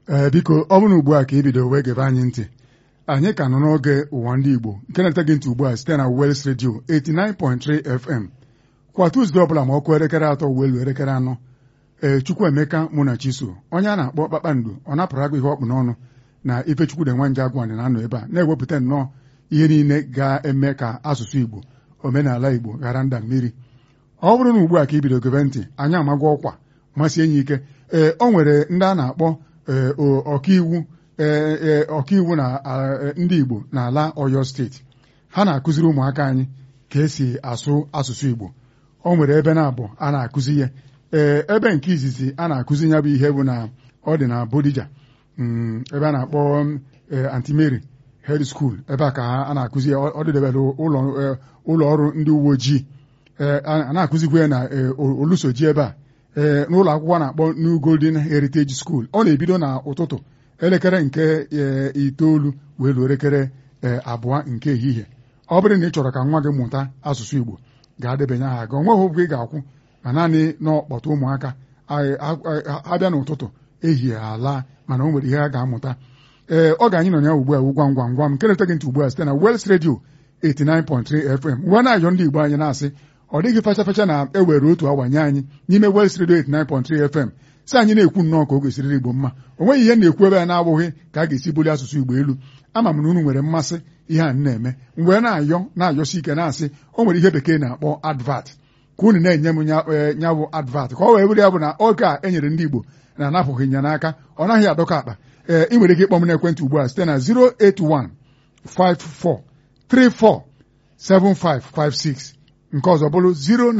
ee biko ọ bụrụ ugbu a ka ị bido wee gebe anyị ntị anyị ka nọ n'oge ụwa ndị Igbo nke na-ete gị ntị ugbu a site na Wales Radio 89.3 FM kwa Tuzdee ọbụla ma ọkụ elekere atọ uwe elu elekere anọ ee Chukwuemeka mụ na Chiso onye a na-akpọ kpakpando ọ napụrụ agụ ihe ọkpụ n'ọnụ na Ifechukwude Nwanje Agwani na-anọ ebe a na-ewepụta nnọọ ihe niile ga-eme ka asụsụ Igbo omenala Igbo ghara nda mmiri ọ bụrụ na ugbu a ka ị bido gebe ntị anyị amagwa ọkwa masị enyi ike ee o nwere ndị a na-akpọ ọkaiwu ee ọkaiwu na ndị Igbo n'ala Ọyọ steeti ha na-akụziri ụmụaka anyị ka esi asụ asụsụ Igbo o nwere ebe na-abụ a na-akụzi ya ee ebe nke izizi a na-akụzi ya bụ ihe bụ na ọ dị na Bodija ebe a na-akpọ Antimary Head School ebe a ka a na-akụzi ya ọ dịdebere ụlọ ọrụ ndị uwe ojii a na-akụzikwa ya na olusoji ebe a ee n'ụlọ akwụkwọ na-akpọ New Golden Heritage School ọ na-ebido na ụtụtụ elekere nke itoolu wee luo elekere abụọ nke ehihie ọ bụrụ na ị chọrọ ka nwa gị mụta asụsụ Igbo ga-adebanye aha gị onweghị ụgwọ ị ga-akwụ ma naanị n'ọkpọta ụmụaka abịa n'ụtụtụ ehihie ala mana o nwere ihe ha ga-amụta ee ọ ga-anyị nọ ya ugbu a gwam gwam gwam nke na-ete gị ntị ugbu a site na Wales Radio 89.3 FM ngwa na-ayọ ndị Igbo anyị na-asị ọ dịghị fecha fecha na-ewere otu awa nye anyị n'ime Wales Radio 89.3 FM si anyị na-ekwu nnọọ ka o gosiriri Igbo mma o nweghị ihe na-ekwu ebe a na-abụghị ka a ga-esi buli asụsụ Igbo elu ama m na unu nwere mmasị ihe a na-eme mgbe na-ayọ na-ayọsi ike na-asị o nwere ihe bekee na-akpọ advat ka unu na-enye m nya bụ advat ka ọ wee bụrụ ya bụ na oge a e nyere ndị Igbo na-anapụghị ya n'aka ọ naghị adọka akpa ee ị nwere ike ịkpọ m n'ekwentị ugbu a site na 081 54 34 7556 nke ọzọ bụrụ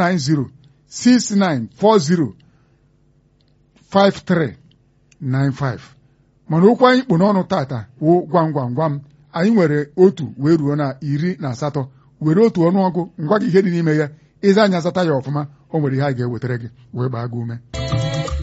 09069405395 mana okwu anyị kpụ n'ọnụ tata wụ gwam gwam gwam anyị nwere otu wee ruo na iri na asatọ were otu ọnụọgụ ngwa gị ihe dị n'ime ya ịza anya zata ya ọfụma o nwere ihe a ga-ewetara gị wee gbaa gị ume